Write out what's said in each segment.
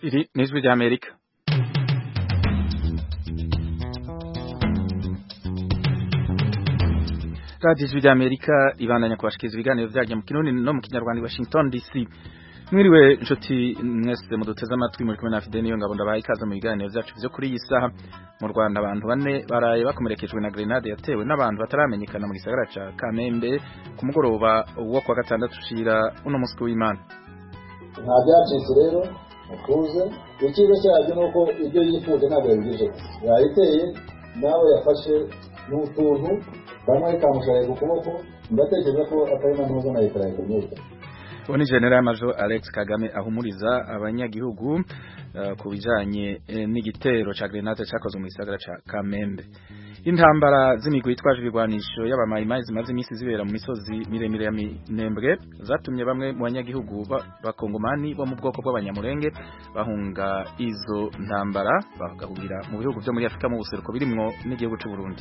Iri ni ijwi ry'Amerika radiyo ijwi ry'Amerika ibandanya kubashikiriza ibiganiro vyaryo mu kirundi no mu kinyarwanda i Washington DC mwiriwe inshuti mwese muduteze amatwi muri kumwe na Fidel niyo ngabo ndabaye ikaze mu biganiro vyacu vyo kuri iyi saha mu Rwanda abantu bane baraye bakomerekejwe na grenade yatewe n'abantu bataramenyekana mu gisagara ca Kamembe ku mugoroba wo kwa gatandatu ushira uno musi w'Imana nta byacitse rero mutuze icyiza cyabyo ni uko ibyo yifuje ntabwo yabigejeho yayiteye nawe yafashe ni utuntu kamwe kamushaye ku kuboko ndatekereza ko atari na ntuza na leta yakomeza uwo ni general major Alex Kagame ahumuriza abanyagihugu uh, ku bijanye eh, n'igitero ca grenade cakozwe mu gisagara ca Kamembe intambara z'imigwi yitwaje ibigwanisho y'abamayimayi zimaze iminsi zibera mu misozi miremire ya Minembwe zatumye bamwe mu banyagihugu bakongomani bo mu bwoko bw'abanyamurenge bahunga izo ntambara bagahungira mu bihugu vyo muri Afrika mu buseruko birimwo n'igihugu c'u Burundi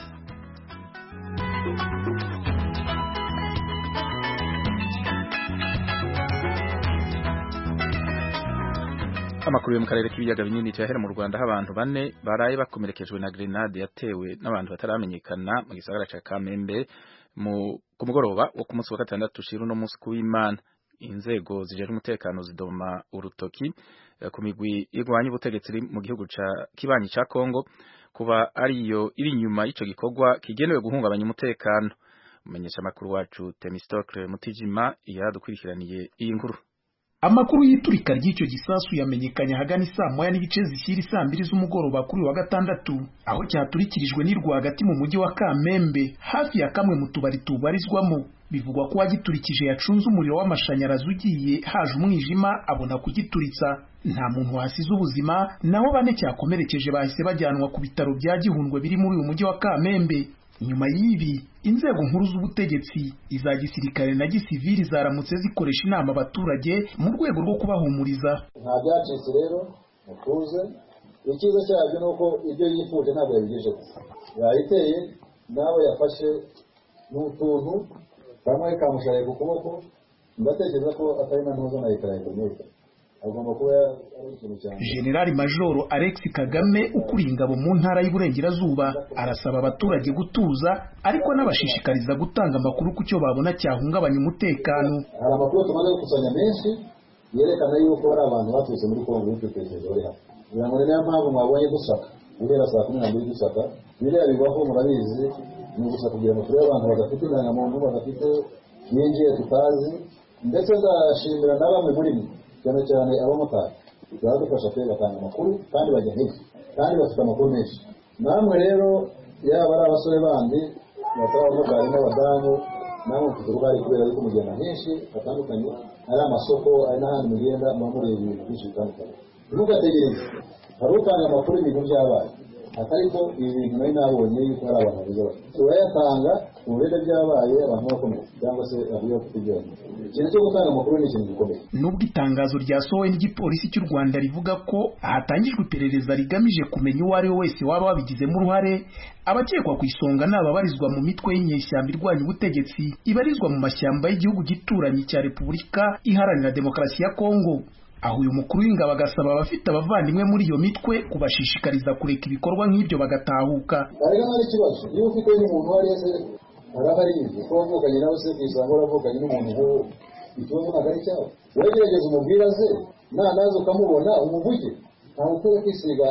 amakuru yo mu karere k'ibiyaga binini cyahera mu Rwanda aho abantu bane baraye bakomerekejwe na grenade yatewe n'abantu bataramenyekana mu gisagara ca Kamembe mu ku mugoroba wo ku munsi wa gatandatu ushira uno munsi kuw'Imana inzego zijejwe umutekano zidoma urutoki ku migwi igwanya ubutegetsi mu gihugu ca kibanyi ca Kongo kuba ariyo iri inyuma y'ico gikorwa kigenewe guhungabanya umutekano umenyesha makuru wacu Temistocle Mutijima yadukurikiraniye iyi nkuru Amakuru y'iturika ry'icyo gisasu yamenyekanye hagana isaa moya n'ibice zishyira isaa mbiri z'umugoroba kuri wa gatandatu aho cyaturikirijwe ni rwagati mu mujyi wa Kamembe hafi ya kamwe mu tubari tubarizwamo bivugwa ko wagiturikije yacunze umuriro w'amashanyarazi ugiye haje umwijima abona kugituritsa nta muntu wasize ubuzima naho bane cyakomerekeje bahise bajyanwa ku bitaro bya Gihundwe biri muri uyu mujyi wa Kamembe nyuma y'ibi inzego nkuru z'ubutegetsi iza gisirikare na gisivili zaramutse zikoresha inama abaturage mu rwego rwo kubahumuriza nta byacitse rero mutuze icyiza cyabyo ni uko ibyo yifuje ntabwo yabigejeho yayiteye nawe yafashe ni utuntu kamwe kamushaye ku kuboko ndatekereza ko atari na ntuza na leta yakomeza agomba kuba ari ikintu cyane General Major Alex Kagame ukuriye ingabo mu ntara y'Iburengerazuba arasaba abaturage gutuza ariko n'abashishikariza gutanga amakuru ku cyo babona cyahungabanya umutekano hari amakuru tumaze gukusanya menshi yerekana yuko hari abantu baturutse muri Kongo bitekereje bari hano kugira ngo niyo mpamvu mwabonye dusaka guhera saa kumi n'ebyiri dusaka biriya bibaho murabizi ni ugusa kugira ngo turebe abantu badafite indangamuntu badafite binjiye tutazi ndetse ndashimira na bamwe muri mwe cyane cyane abamotari baradufasha pe batanga amakuru kandi bajya henshi kandi bafite amakuru menshi namwe rero yaba ari abasore bandi batari abamotari n'abadamu namwe mufite uruhare kubera yuko mugenda henshi hatandukanye ari amasoko ari n'ahandi mugenda muba mureba ibintu byinshi bitandukanye ntugategereze hari utanga amakuru y'ibintu byabaye atari ko ibi bintu nari nabonye yuko hari abantu babuze bati urayatanga mu birere byabaye abantu bakomeye cyangwa se avuye ku kijyanye ikintu cyo gutanga amakuru ni ikintu gikomeye nubwo itangazo ryasohowe n'igipolisi cy'u Rwanda rivuga ko hatangijwe iperereza rigamije kumenya uwo ari we wese waba wabigizemo uruhare abakekwa ku isonga ni ababarizwa mu mitwe y'inyeshyamba irwanya ubutegetsi ibarizwa mu mashyamba y'igihugu gituranyi cya Repubulika Iharanira Demokarasi ya Kongo aho uyu mukuru w'ingabo agasaba abafite abavandimwe muri iyo mitwe kubashishikariza kureka ibikorwa nk'ibyo bagatahuka ariko nta ikibazo iyo ufite n'umuntu uwo ari wese arahari ko wavukanye nawe se kwisanga waravukanye n'umuntu nk'uwo ikibazo ntabwo ari cyawe wowe gerageza umubwira ze nanaza ukamubona umuvuge ntabwo ukwiye kwisiga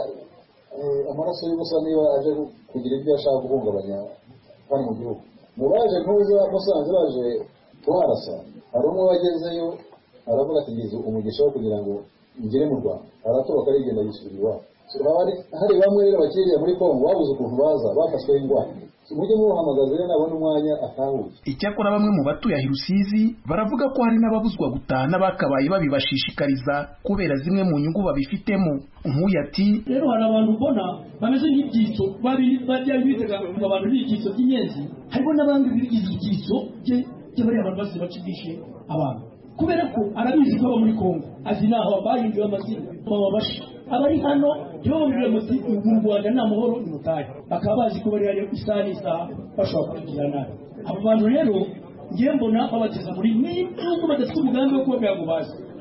amaraso y'ubusa niba aje kugira ibyo ashaka guhungabanya hano mu gihugu mu baje ntuza musanze baje kuharasa hari umwe wagezeyo aravuga ati ngize umugisha wo kugira ngo ngere mu rwanda aratoroka arigenda yisubira iwabo hari bamwe rero bakiriya muri kongo babuze ukuntu baza bafashweho ingwate mujye muhamagaza rero nabona umwanya atahuye icyakora bamwe mu batuye ahi Rusizi baravuga ko hari n'ababuzwa gutaha n'abakabaye babibashishikariza kubera zimwe mu nyungu babifitemo nk'uyu ati rero hari abantu ubona bameze nk'ibyitso bajya bitega ngo abantu b'ibyitso by'inyenzi hariho n'abandi bigize ibyitso by'abariya abantu bose bacibishe abantu kubera ko arabizi ko aba muri kongo azi naho bahinduye amazina bababasha abari hano iyo bamubwira muti mu rwanda nta mahoro ni mutahe bakaba bazi ko bari hariyo isaha n'isaha bashobora kugira nabi abo bantu rero ngiye mbona babateza muri n'ubwo badafite umugambi wo kubabwira ngo baze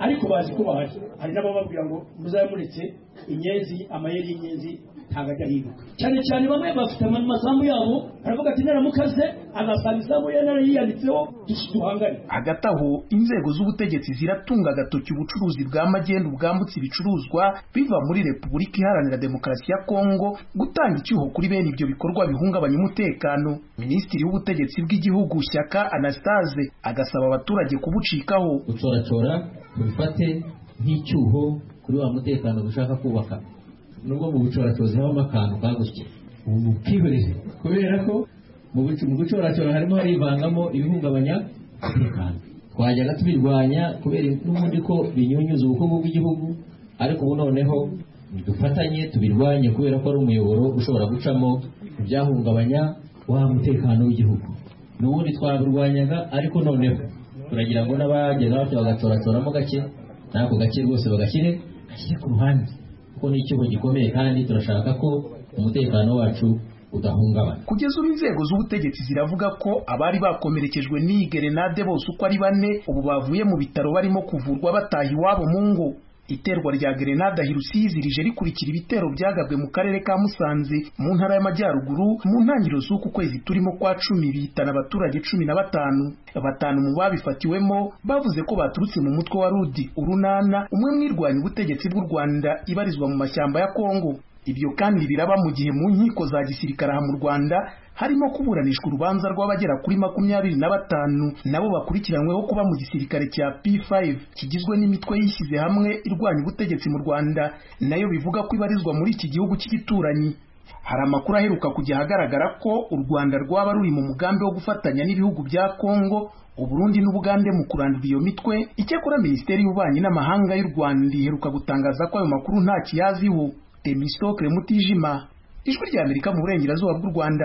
ariko bazi ko bahari hari n'abababwira ngo muzabe muretse inyenzi amayeri y'inyenzi ntabwo ajya ahinduka cyane cyane bamwe bafite amasambu yabo baravuga ati naramukaze agasanga isambu ye narayiyanditseho duhangane hagati aho inzego z'ubutegetsi ziratunga agatoki ubucuruzi bwa magendu bwambutse ibicuruzwa biva muri repubulika iharanira demokarasi ya kongo gutanga icyuho kuri bene ibyo bikorwa bihungabanya umutekano minisitiri w'ubutegetsi bw'igihugu shyaka anastase agasaba abaturage kubucikaho gucoracora tubifate nk'icyuho kuri wa mutekano dushaka kubaka nubwo mu bucoracozi habamo akantu kagutse ubu bwihoreze kubera ko mu gucoracora harimo harivangamo ibihungabanya umutekano twajyaga tubirwanya kubera n'ubundi ko binyunyuza ubukungu bw'igihugu ariko ubu noneho dufatanye tubirwanye kubera ko ari umuyoboro ushobora gucamo ibyahungabanya wa mutekano w'igihugu n'ubundi twabirwanyaga ariko noneho turagira ngo n'abagenda batyo bagacoracoramo gake n'ako gake rwose bagashyire gashyire ku ruhande kuko ni icyuho gikomeye kandi turashaka ko umutekano wacu udahungabana kugeza ubu inzego z'ubutegetsi ziravuga ko abari bakomerekejwe n'iyi gerenade bose uko ari bane ubu bavuye mu bitaro barimo kuvurwa bataha iwabo mu ngo iterwa rya gerenade ahirusizi rije rikurikira ibitero byagabwe mu karere ka musanze mu ntara y'amajyaruguru mu ntangiriro z'uku kwezi turimo kwa cumi bihitana abaturage cumi na batanu batanu mu babifatiwemo bavuze ko baturutse mu mutwe wa rudi urunana umwe mwirwanya ubutegetsi bw'u rwanda ibarizwa mu mashyamba ya kongo ibyo kandi biraba mu gihe mu nkiko za gisirikare aha mu rwanda harimo kuburanishwa urubanza rw'abagera kuri makumyabiri na batanu nabo bakurikiranyweho kuba mu gisirikare cya P5 kigizwe n'imitwe yishyize hamwe irwanya ubutegetsi mu Rwanda nayo bivuga ko ibarizwa muri iki gihugu cy'igituranyi hari amakuru aheruka kujya ahagaragara ko u Rwanda rwaba ruri mu mugambi wo gufatanya n'ibihugu bya Kongo Uburundi n'Ubugande mu kurandura iyo mitwe icyakora Minisiteri y'Ububanyi n'Amahanga y'u Rwanda iheruka gutangaza ko ayo makuru nta kiyaziho Temistokle Mutijima ijwi rya Amerika mu burengerazuba bw'u Rwanda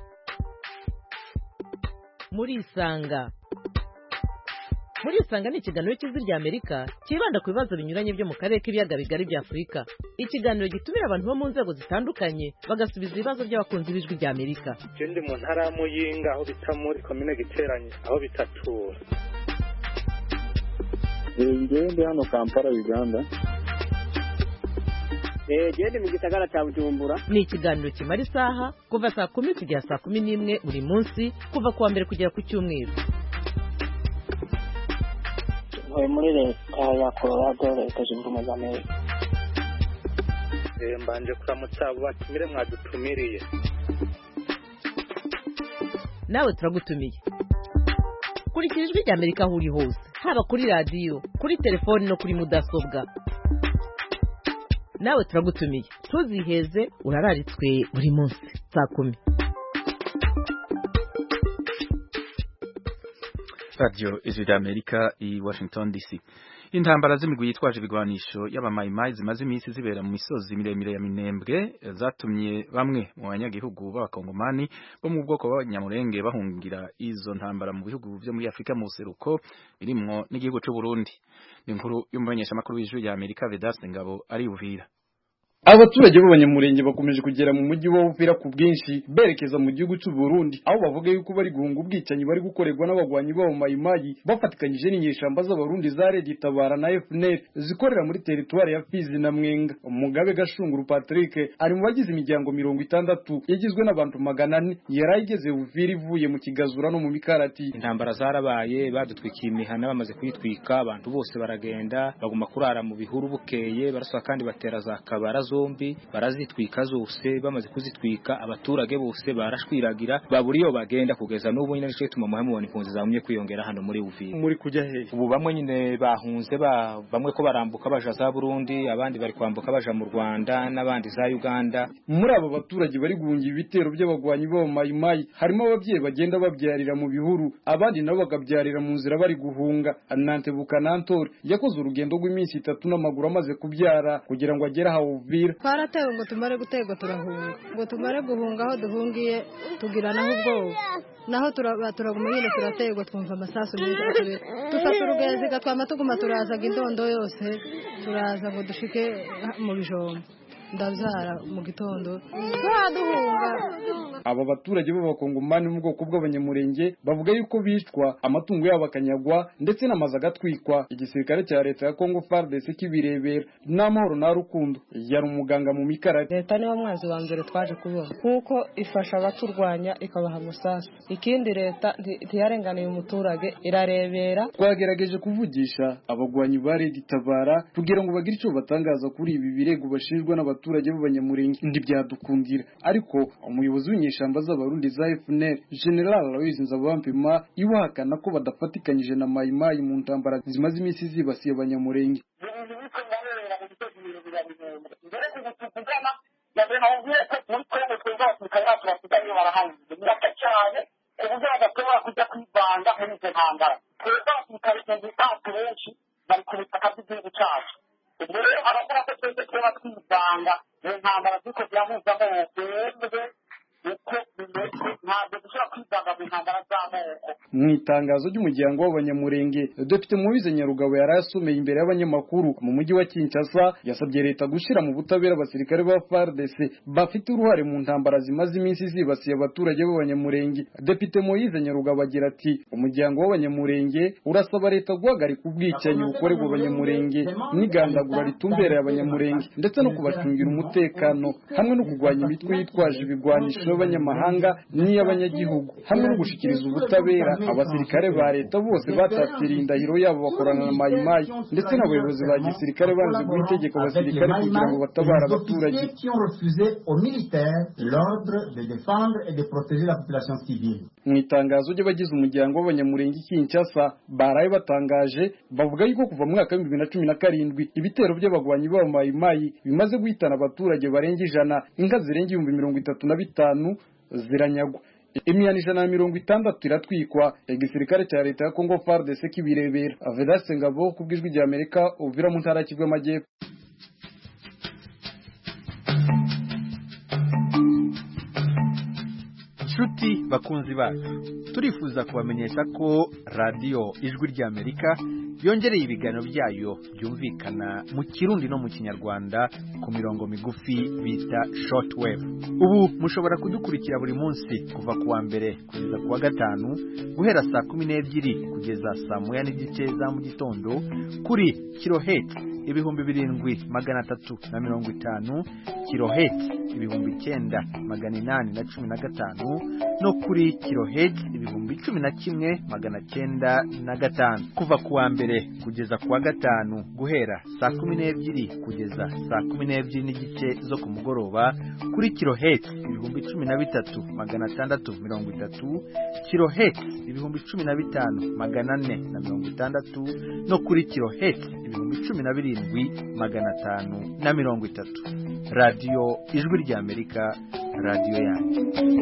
muri isanga muri isanga ni ikiganiro cy'ijwi rya amerika cyibanda ku bibazo binyuranye byo mu karere k'ibiyaga bigari bya afurika ikiganiro gitumira abantu bo mu nzego zitandukanye bagasubiza ibibazo by'abakunzi b'ijwi rya amerika je ndi mu ntara ya muyinga aho bita muri komine giteranye aho bitatura ngewe ndi hano kampala uganda genda mu gisagara cya bujumbura ni ikiganiro kimara isaha kuva saa kumi kugera saa kumi n'imwe buri munsi kuva ku wa mbere kugera ku cyumweru ntuye muri leta ya colorado leta zunze ubumwe za amerika mbanje kuramutsa abo batumire mwadutumiriye nawe turagutumiye kurikira ijwi rya amerika aho uri hose haba kuri radiyo kuri telefoni no kuri mudasobwa nawe turagutumiye ntuziheze urararitswe buri munsi saa kumi radiyo ijwi rya amerika i washington dc intambara z'imigwi yitwaje ibigwanisho y'abamayimayi zimaze iminsi zibera mu misozi miremire ya minembwe zatumye bamwe mu banyagihugu b'abakongomani bo mu bwoko b'abanyamurenge bahungira izo ntambara mu bihugu byo muri afurika mu buseruko birimwo n'igihugu cy'u burundi ni inkuru y'umumenyeshamakuru w'ijwi rya amerika vedaste ngabo ari buvira abaturage b'abanyamurenge bakomeje kugera mu mujyi wa Uvira ku bwinshi berekeza mu gihugu cy'u Burundi aho bavuga yuko bari guhunga ubwicanyi bari gukorerwa n'abagwanyi b'abo mayimayi bafatikanyije n'inyeshamba z'abarundi za Red Tabara na FNL zikorera muri teritwari ya Fizi na Mwenga Mugabe Gashunguru Patrick ari mu bagize imiryango mirongo itandatu yagizwe n'abantu magana ane yari igeze Uvira ivuye mu kigazura no mu mikarati intambara zarabaye badutwikiye imihana bamaze kuyitwika abantu bose baragenda baguma kurara mu bihuru bukeye baraswa kandi batera za kabara zombi barazitwika zose bamaze kuzitwika abaturage bose barashwiragira babura iyo bagenda kugeza n'ubu nyine nicyo gituma muhe mubona impunzi zamye kwiyongera hano muri Uvira muri kujya hehe ubu bamwe nyine bahunze ba bamwe ko barambuka baja za Burundi abandi bari kwambuka baja mu Rwanda n'abandi za Uganda muri abo baturage bari guhungira ibitero by'abagwanyi b'abo mayimayi harimo ababyeyi bagenda babyarira mu bihuru abandi nabo bakabyarira mu nzira bari guhunga Anante Bukanantori yakoze urugendo rw'iminsi itatu n'amaguru amaze kubyara kugira ngo agere aho Uvira twaratewe ngo tumare guterwa turahunga ngo tumare guhunga aho duhungiye tugira naho ubwoba naho turaguma nyine turaterwa twumva amasasu menshi dufata urugenziga twama tuguma turazaga indondo yose turaza ngo dushike mu bijombo ndabyara mu gitondo turaduhunga aba baturage b'abakongomani mu bwoko bw'abanyamurenge bavuga yuko bicwa amatungo yabo akanyagwa ndetse n'amazu agatwikwa igisirikare cya leta ya Congo FARDC kibirebera n'amahoro na rukundo yari umuganga mu mikarari leta niwo mwanzi wa mbere twaje kubona kuko ifasha abaturwanya ikabaha amasasu ikindi leta ntiyarenganiye umuturage irarebera twagerageje kuvugisha abagwanyi ba Red Tabara kugira ngo bagire icyo batangaza kuri ibi birego bashinjwa n'abaturage b'abanyamurenge ntibyadukundira ariko umuyobozi w'inyeshamba z'abarundi za FNL General Aloys Nzabampima iwahakana ko badafatikanyije na Mayimayi mu ntambara zimaze iminsi zibasiye abanyamurenge ku buryo badashobora kujya kwivanga muri izo ntambara twebwe abasirikare tuzi itacu benshi bari ku butaka bw'igihugu cyacu ubwo rero abakora ko twese tuba twivanga mu ntambara ziko zirahuzaho twebwe uko bimeze ntabwo dushobora kwivanga mu ntambara z'amoko mu itangazo ry'umuryango w'abanyamurenge depite mubize nyarugabo yari asomeye imbere y'abanyamakuru mu mujyi wa kinshasa yasabye leta gushyira mu butabera abasirikare ba fardc bafite uruhare mu ntambara zimaze iminsi zibasiye abaturage b'abanyamurenge depite moyize nyarugabo agira ati umuryango w'abanyamurenge urasaba leta guhagarika ubwicanyi bukorerwa abanyamurenge n'igandagura ritumbereye abanyamurenge ndetse no kubacungira umutekano hamwe no kurwanya imitwe yitwaje ibigwanisho y'abanyamahanga n'iy'abanyagihugu hamwe no gushyikiriza ubutabera abasirikare ba leta bose batatiriye indahiro yabo bakorana na mayimayi ndetse n'abayobozi ba gisirikare banze guha itegeko abasirikare kugira ngo batabare abaturage mu itangazo ry'abagize umuryango w'abanyamurenge Kinshasa baraye batangaje bavuga yuko kuva mu mwaka w'ibihumbi bibiri na cumi na karindwi ibitero by'abagwanyi b'aba mayimayi bimaze guhitana abaturage barenga ijana inka zirenga ibihumbi mirongo itatu na bitanu ziranyagwa imiyana ijana na mirongo itandatu iratwikwa igisirikare cya leta ya Congo FARDC kibirebera Vedaste Ngabo ku bw'ijwi rya Amerika uvira mu ntara y'Kivu y'Amajyepfo nshuti bakunzi bacu turifuza kubamenyesha ko radiyo ijwi ry'amerika yongereye ibiganiro byayo byumvikana mu kirundi no mu kinyarwanda ku mirongo migufi bita shortwave ubu mushobora kudukurikira buri munsi kuva ku wa mbere kugeza ku wa gatanu guhera saa kumi n'ebyiri kugeza saa moya n'igice za mu gitondo kuri kiloheti ibihumbi birindwi magana atatu na mirongo itanu kiloheti ibihumbi icyenda magana inani na cumi na gatanu no kuri kiloheti ibihumbi cumi na kimwe magana cyenda na gatanu kuva ku wa mbere kugeza ku wa gatanu guhera saa kumi n'ebyiri kugeza saa kumi n'ebyiri n'igice zo ku mugoroba kuri kiloheti ibihumbi cumi na bitatu magana atandatu mirongo itatu kiloheti ibihumbi cumi na bitanu magana ane na mirongo itandatu no kuri kiloheti ibihumbi cumi na birindwi magana atanu na mirongo itatu radiyo ijwi ry'amerika radiyo yanyu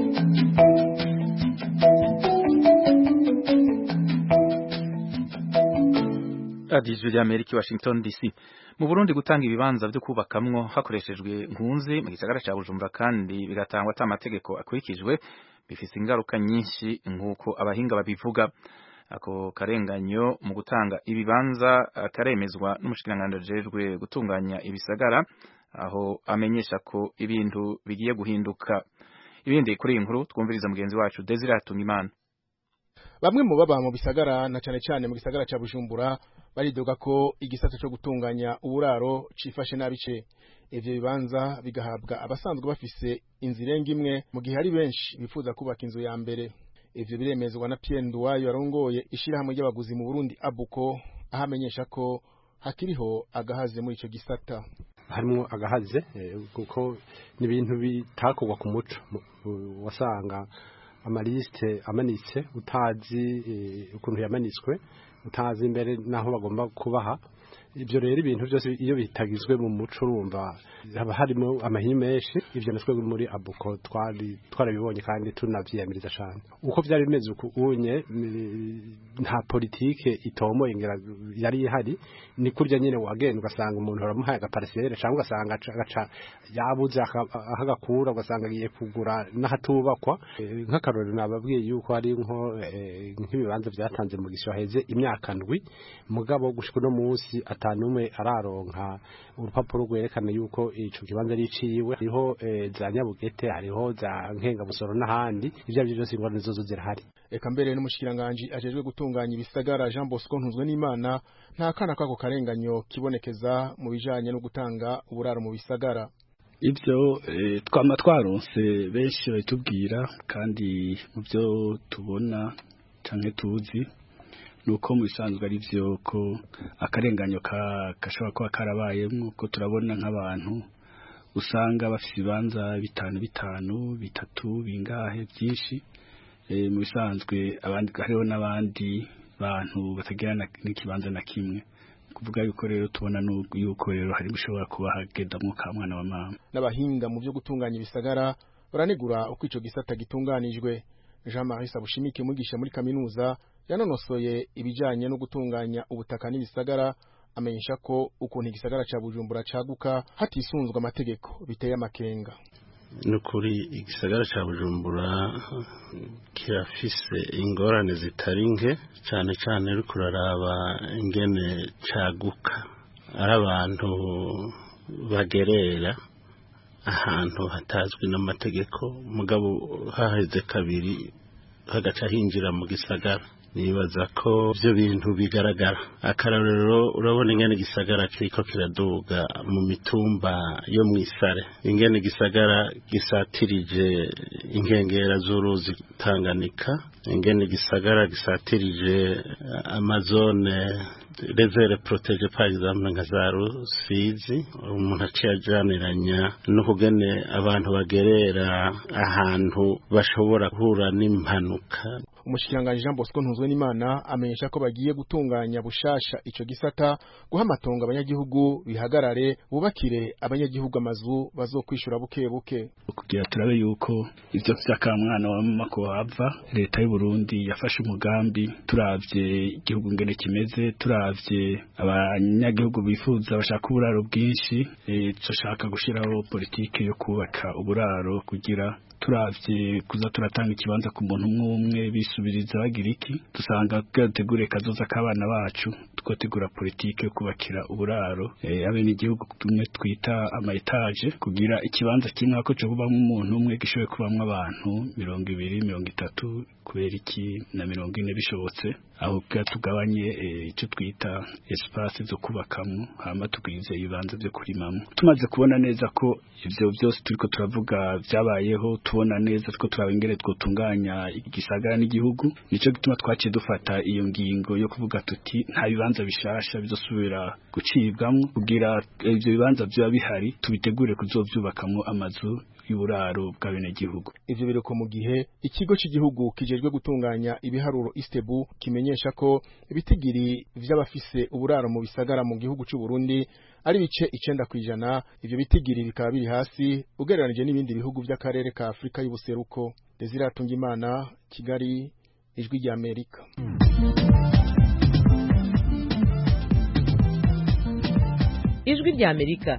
radiyo ijwi ry'amerika i washington dc mu burundi gutanga ibibanza byo kubakamwo hakoreshejwe nkunzi mu gisagara cya bujumbura kandi bigatangwa ata amategeko akurikijwe bifite ingaruka nyinshi nk'uko abahinga babivuga ako karenganyo mu gutanga ibibanza karemezwa n'umushikiranganji ajejwe gutunganya ibisagara aho amenyesha ko ibintu bigiye guhinduka ibindi kuri iyi nkuru twumviriza mugenzi wacu Desire Hatungimana bamwe mu baba mu bisagara na cyane cyane mu gisagara cya Bujumbura baridoga ko igisata cyo gutunganya uburaro cifashe nabice ivyo bibanza bigahabwa abasanzwe bafise inzira imwe mu gihe ari benshi bifuza kubaka inzu ya mbere ivyo biremezwa na Pierre Nduwayo yarongoye ishirahamwe ry'abaguzi mu Burundi Abuko aho amenyesha ko hakiriho agahaze muri ico gisata harimo agahaze kuko ni ibintu bitakorwa ku muco wasanga amalisite amanitse utazi ukuntu yamanitswe utazi imbere n'aho bagomba kubaha ibyo rero ibintu byose iyo bitagizwe mu muco urumva haba harimo amahinyu menshi ibyo natwe muri abuko twari twarabibonye kandi tunavyiyamiriza cyane uko byari bimeze uku unye nta politike itomoye ngira yari ihari ni kurya nyine wagenda ugasanga umuntu aramuhaye agaparisere cyangwa ugasanga agaca yabuze ahagakura ugasanga agiye kugura n'ahatubakwa nk'akarorero nababwiye yuko hari nko nk'ibibanza byatanze mu gisho heze imyaka ndwi mugabo gushika no munsi atanumwe araronka urupapuro rwerekana yuko ico kibanza ari iciwe hariho eh, za nyabugete hariho za nkengamusoro n'ahandi ivyo arivyo vyose ingorane zozo zirahari eka mbere n'umushikiranganji ajejwe gutunganya ibisagara Jean Bosco Ntuzwe n'Imana nta kana kako karenganyo kibonekeza mu bijanye no gutanga uburaro mu bisagara ibyo eh, twama twaronse benshi batubwira kandi mu byo tubona canke tuzi nuko mu bisanzwe ari byo ko akarenganyo ka gashobora kuba karabayemwo ko turabona nk'abantu usanga bafite ibibanza bitanu bitanu bitatu bingahe byinshi eh, mu bisanzwe abandi hariho n'abandi bantu batagira na- n'ikibanza na kimwe kuvuga yuko rero tubona nu- yuko rero hari gushobora kuba hagendamwo ka mwana wa mama n'abahinga mu byo gutunganya ibisagara baranegura uko ico gisata gitunganijwe Jean Marie Sabushimike mwigisha muri kaminuza yanonosoye ibijanye no gutunganya ubutaka n'ibisagara amenyesha ko ukuntu igisagara ca Bujumbura caguka hatisunzwe amategeko biteye amakenga ni ukuri igisagara cya bujumbura kirafise ingorane zitari nke cyane cyane uri kuraraba ingene caguka ari abantu bagerera ahantu hatazwi n'amategeko mugabo haheze kabiri hagaca hinjira mu gisagara nibaza ko ibyo bintu bigaragara akarorero urabona ingene igisagara kiriko kiraduga mu mitumba yo mu isare ingene igisagara gisatirije inkengera z'uruzi tanganika ingene igisagara gisatirije amazone rezere protege par exemple nka za rusizi umuntu aciye ajaniranya n'ukugene abantu bagerera ahantu bashobora guhura n'impanuka umushikiranganji Jean Bosco Ntuzwe n'Imana amenyesha ko bagiye gutunganya bushasha ico gisata guha amatongo abanyagihugu bihagarare bubakire abanyagihugu amazu bazokwishura buke buke kugira turabe yuko ivyo vy'akamwana wa mama ko hava leta y'u Burundi yafashe umugambi turavye igihugu ngene kimeze turavye abanyagihugu bifuza bashaka uburaro bwinshi e, dushaka gushiraho politike yo kubaka uburaro kugira turavye kuza turatanga ikibanza ku muntu umwe umwe bisubiriza bagira iki dusanga gategure kazoza k'abana bacu tugategura politike yo kubakira uburaro e, abene igihugu tumwe twita ama etage kugira ikibanza kimwe ako cyo kubamwo umuntu umwe gishoboye kubamwo abantu mirongo ibiri mirongo itatu kubera iki na mirongo ine bishobotse aho bwa tugabanye icyo twita espace zo kubakamwo hama tugwize ibibanza byo kurimamwo tumaze kubona neza ko ivyo byose turiko turavuga byabayeho tubona neza two turaba ingere twotunganya igisagara n'igihugu nico gituma twaciye dufata iyo ngingo yo kuvuga tuti nta bibanza bishasha bizosubira gucibwamwo kugira ivyo bibanza vyoba bihari tubitegure kuzovyubakamwo amazu y'uburaro bw'abenegihugu ivyo biruko mu gihe ikigo cy'igihugu kijejwe gutunganya ibiharuro Istebu kimenyesha ko ibitigiri vy'abafise uburaro mu bisagara mu gihugu cy'u Burundi ari bice icenda kwijana ivyo bitigiri bikaba biri hasi ugereranije n'ibindi bihugu by'akarere ka Afrika y'ubuseruko Desire Tungimana Kigali ijwi rya Amerika ijwi rya Amerika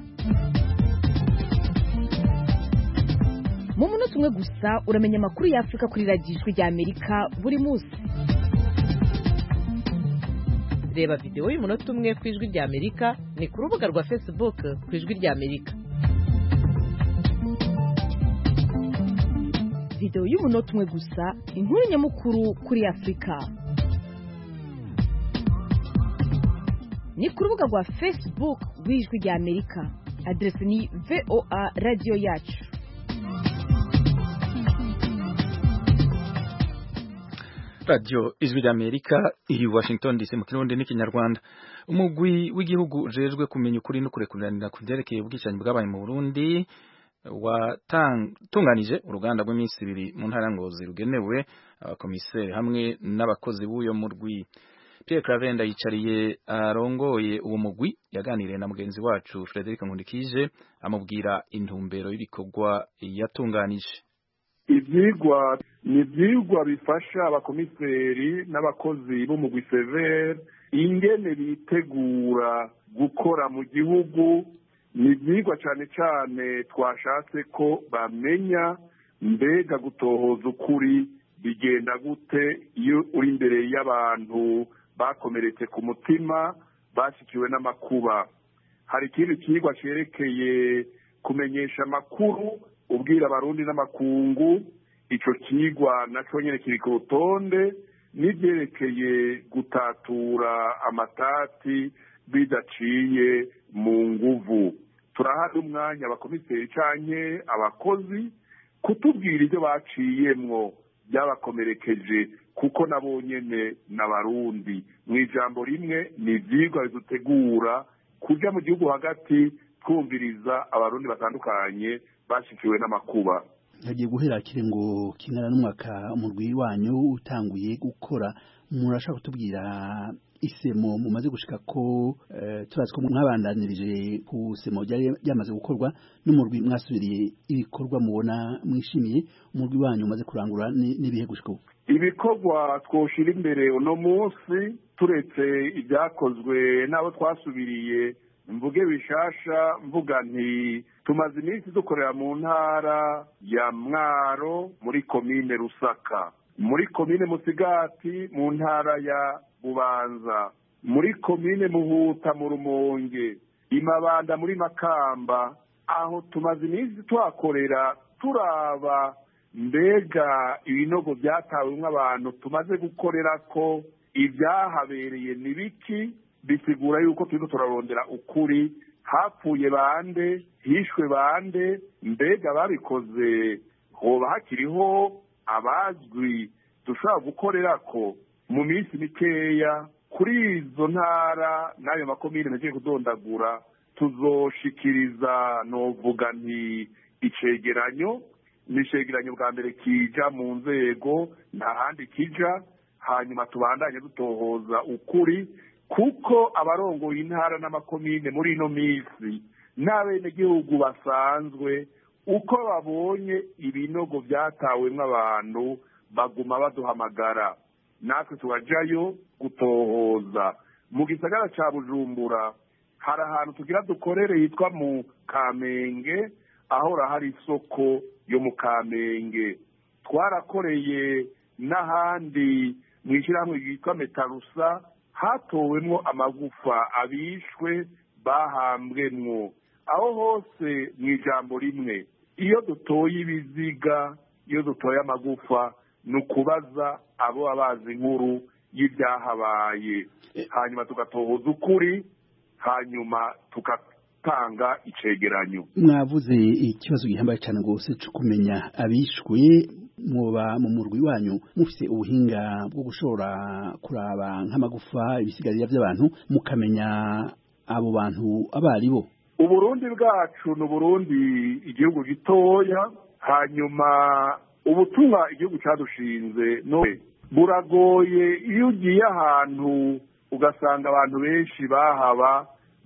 mu munota umwe gusa uramenya amakuru y'afurika kuri radiyo ijwi rya amerika buri munsi reba videwo y'umunota umwe ku ijwi rya amerika ni ku rubuga rwa facebook ku ijwi rya amerika videwo y'umunota umwe gusa inkuru nyamukuru kuri afurika ni ku rubuga rwa facebook rw'ijwi rya amerika aderesi ni voa radiyo yacu radio ijwi ry'amerika iri washington dc mu kirundi n'ikinyarwanda umugwi w'igihugu ujejwe kumenya ukuri no kurekuranira ku byerekeye ubwicanyi bwabaye mu burundi watunganije uruganda rw'iminsi ibiri mu ntara ngozi rugenewe abakomiseri hamwe n'abakozi b'uyo murwi Pierre Cravenda yicariye arongoye uwo mugwi yaganiriye na mugenzi wacu Frederic Nkundikije amubwira intumbero y'ibikorwa yatunganije ibyigwa ni ibyigwa bifasha abakomiseri n'abakozi b'umugwi severe ingene bitegura gukora mu gihugu ni ibyigwa cyane cyane twashatse ko bamenya mbega gutohoza ukuri bigenda gute iyo uri imbere y'abantu bakomeretse ku mutima bashyikiwe n'amakuba hari ikindi kigwa cyerekeye kumenyesha amakuru ubwira abarundi n'amakungu icyo kigwa nacyo nyine kiri ku rutonde n'ibyerekeye gutatura amatati bidaciye mu nguvu turahari umwanya abakomiseri canke abakozi kutubwira ibyo baciyemwo byabakomerekeje kuko nabo nyene n'abarundi mu ijambo rimwe ni ivyigwa bidutegura kuja mu gihugu hagati twumviriza abarundi batandukanye bashikiwe n'amakuba hagiye guhera kirengo kingana n'umwaka umurwi wanyu utanguye gukora murashaka kutubwira isemo mumaze gushika ko uh, turazi ko mwabandanirije ku semo ryari ryamaze gukorwa n'umurwi mwasubiriye ibikorwa mubona mwishimiye umurwi wanyu umaze kurangura n'ibihe gushika ubu ibikorwa twoshira imbere uno munsi turetse ibyakozwe n'abo twasubiriye mvuge bishasha mvuga nti tumaze iminsi dukorera mu ntara ya mwaro muri komine rusaka muri komine musigati mu ntara ya bubanza muri komine muhuta mu rumonge imabanda muri makamba aho tumaze iminsi tuhakorera turaba mbega ibinogo byatawemwo abantu tumaze gukorera ko ibyahabereye ni biki bisigura yuko turiko turarondera ukuri hapfuye bande hishwe bande mbega babikoze hoba hakiriho abazwi dushobora gukorera ko mu minsi mikeya kuri izo ntara n'ayo makomine nagiye kudondagura tuzoshikiriza novuga nti icegeranyo ni icegeranyo bwa mbere kija mu nzego nta handi kija hanyuma tubandanye dutohoza ukuri kuko abarongoye intara n'amakomine muri ino minsi n'abenegihugu basanzwe uko babonye ibinogo byatawemwo abantu baguma baduhamagara natwe tubajayo gutohoza mu gisagara ca bujumbura hari ahantu tugira dukorere hitwa mu kamenge ahora hari isoko yo mu kamenge twarakoreye n'ahandi mu ishyirahamwe ryitwa metarusa hatowemwo amagufa abishwe bahambwemwo aho hose mu ijambo rimwe iyo dutoye ibiziga iyo dutoye amagufa ni ukubaza abo abazi inkuru y'ibyahabaye hanyuma tugatohoza ukuri hanyuma tugatanga icegeranyo mwavuze ikibazo gihambaye cyane rwose cyo kumenya abishwe mwoba mu murwi wanyu mufite ubuhinga bwo gushobora kuraba nk'amagufa ibisigarira by'abantu mukamenya abo bantu abo ari bo uburundi bwacu ni uburundi igihugu gitoya hanyuma ubutumwa igihugu cyadushinze none buragoye iyo ugiye ahantu ugasanga abantu benshi bahaba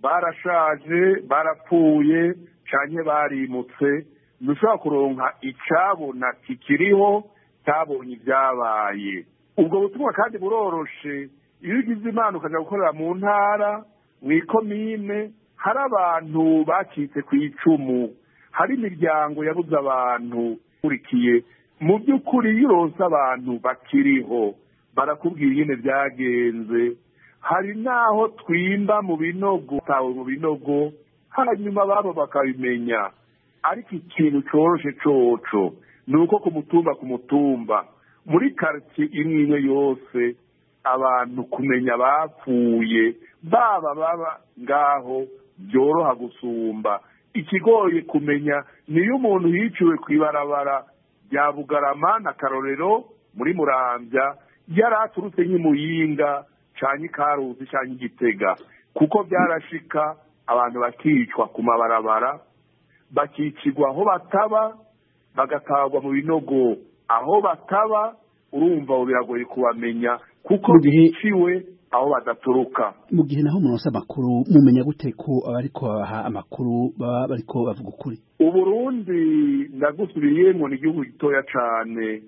barashaje barapfuye cyane barimutse ntushobora kuronka icyabona kikiriho cyabonye ibyabaye ubwo butumwa kandi buroroshe iyo ugize imana ukajya gukorera mu ntara mu ikomine hari abantu bacitse ku icumu hari imiryango yabuze abantu ukurikiye mu by'ukuri iyo uronse abantu bakiriho barakubwira ingene byagenze hari n'aho twimba mu binogo tawe mu binogo hanyuma babo bakabimenya ariko ikintu coroshe coco ni uko ku mutumba ku mutumba muri karitsiye imwe imwe yose abantu kumenya bapfuye baba baba ngaho byoroha gusumba ikigoye kumenya niyo umuntu yiciwe ku ibarabara rya bugarama na karorero muri murambya yari aturutse nk'imuyinga cyane ikaruzi cyane igitega kuko byarashika abantu bakicwa ku mabarabara bakicirwa aho bataba bagatagwa mu binogo aho bataba urumva ubu biragoye kubamenya kuko biciwe aho badaturuka mu gihe naho munosa amakuru mumenya gute ko abariko babaha amakuru baba bariko bavuga ukuri uburundi ndagusubiriyemo ni igihugu gitoya cane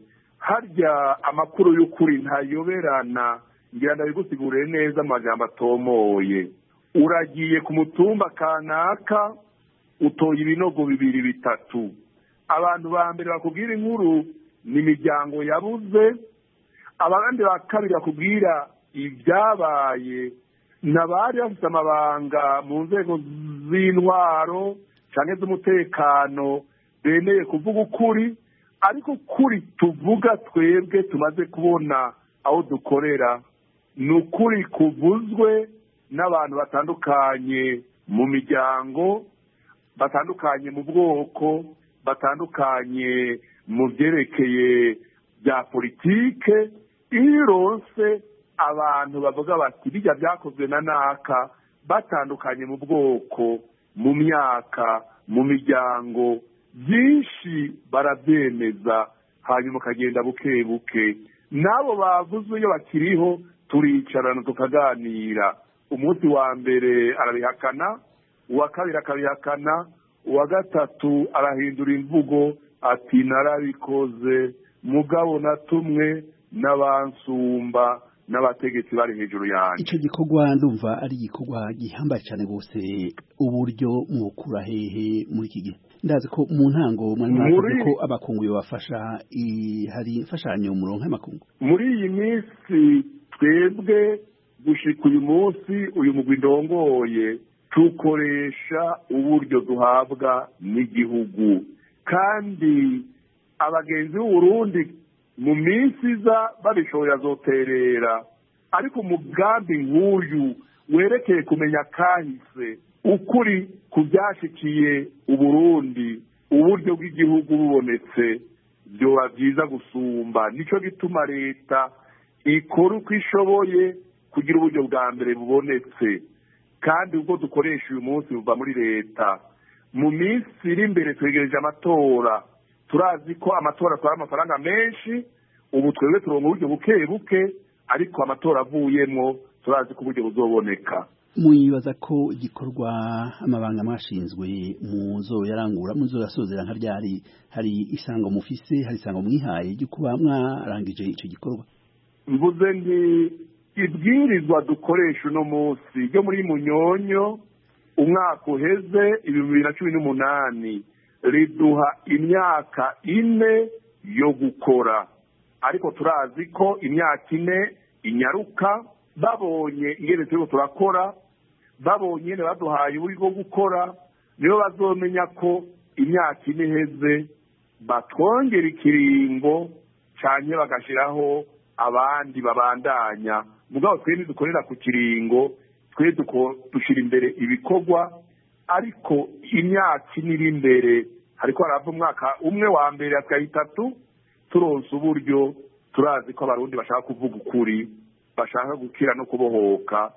harya amakuru y'ukuri ntayoberana ngira ndabigusigurire neza amajambo atomoye uragiye ku mutumba kanaka utoye ibinogo bibiri bitatu abantu ba mbere bakubwira inkuru ni imiryango yabuze abandi ba kabiri bakubwira ibyabaye n'abari bafite amabanga mu nzego z'intwaro cyangwa z'umutekano bemeye kuvuga ukuri ariko ukuri tuvuga twebwe tumaze kubona aho dukorera ni ukuri kuvuzwe n'abantu batandukanye mu miryango batandukanye mu bwoko batandukanye mu byerekeye bya politike iyo ironse abantu bavuga bati bijya byakozwe na naka batandukanye mu bwoko mu myaka mu miryango byinshi barabyemeza hanyuma ukagenda buke buke n'abo bavuzwe iyo bakiriho turicarana tukaganira umunsi wa mbere arabihakana uwa kabiri akabihakana uwa gatatu arahindura imvugo ati narabikoze mugabo na tumwe n'abansumba n'abategetsi bari hejuru yanjye icyo gikorwa ndumva ari igikorwa gihambaye cyane rwose uburyo mwukura hehe muri iki gihe ndazi ko mu ntango mwari mwakoze ko abakungu bafasha hari imfashanyo muronka y'amakungu muri iyi minsi twebwe gushika uyu munsi uyu mugwi ndongoye tukoresha uburyo duhabwa n'igihugu kandi abagenzi b'uburundi mu minsi iza babishoboye azoterera ariko umugambi nk'uyu werekeye kumenya kahise ukuri ku byashyikiye uburundi uburyo bw'igihugu bubonetse byoba byiza gusumba nicyo gituma leta ikora uko ishoboye kugira uburyo bwa mbere bubonetse kandi ubwo dukoresha uyu munsi buva muri leta mu minsi iri imbere twegereje amatora turazi ko amatora atwara amafaranga menshi ubu twebwe turonka uburyo buke buke ariko amatora avuyemo turazi ko uburyo buzoboneka mwibaza ko igikorwa amabanga mwashinzwe muzo yarangura muzo yasozera nka ryari hari isango mufise hari isango mwihaye ryo kuba mwarangije icyo gikorwa mvuze nti ibwirizwa dukoresha uno munsi ryo muri munyonyo umwaka uheze ibihumbi bibiri na cumi n'umunani riduha imyaka ine yo gukora ariko turazi ko imyaka ine inyaruka babonye ingene turiko turakora babonye ingene baduhaye uburyo bwo gukora nibo bazomenya ko imyaka ine iheze batwongera ikiringo canke bagashiraho abandi babandanya mugabo twe ntidukorera ku kiringo twe dushira imbere ibikorwa ariko imyaka ine iri imbere hariko harava umwaka umwe wa mbere atwaye itatu turonse uburyo turazi ko abarundi bashaka kuvuga ukuri bashaka gukira no kubohoka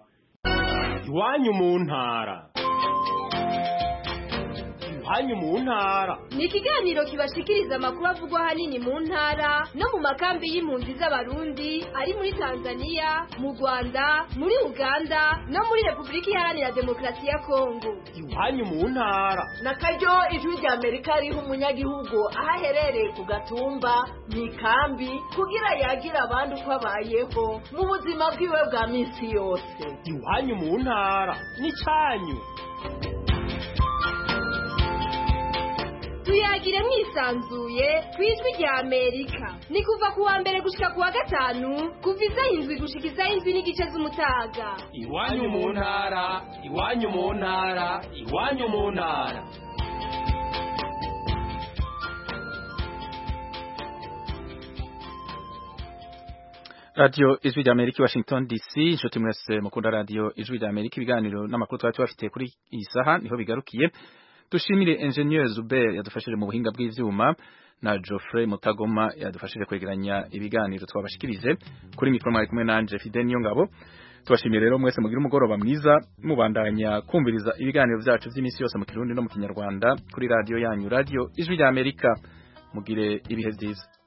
iwanyu mu ntara iwanyu mu ntara ni ikiganiro kibashikiriza amakuru avugwa ahanini mu ntara no mu makambi y'impunzi z'abarundi ari muri tanzania mu rwanda muri uganda no muri repubulika iharanira demokarasi ya kongo iwanyu mu ntara na karyo ijwi rya amerika riha umunyagihugu aho aherereye ku gatumba mu ikambi kugira yagira abandi uko abayeho mu buzima bwiwe bwa minsi yose iwanyu mu ntara n'icyanyu tuyagire mwisanzuye ku ijwi rya amerika ni kuva ku wa mbere gushika ku wa gatanu kuva isaha indwi gushika isaha indwi n'igice z'umutaga iwanyu mu ntara iwanyu mu ntara iwanyu mu ntara radio ijwi rya amerika washington dc inshuti mwese mukunda radio ijwi rya amerika ibiganiro n'amakuru twari tubafitiye kuri iyi saha niho bigarukiye dushimire ingenieur Zuber yadufashije mu buhinga bw'ivyuma na Geoffrey Mutagoma yadufashije kwegeranya ibiganiro twabashikirije kuri mikro mwari kumwe nanje Fidel Niyongabo tubashimiye rero mwese mugira umugoroba mwiza mubandanya kumviriza ibiganiro vyacu vy'imisi yose mu Kirundi no mu Kinyarwanda kuri radio yanyu radio ijwi rya Amerika mugire ibihe vyiza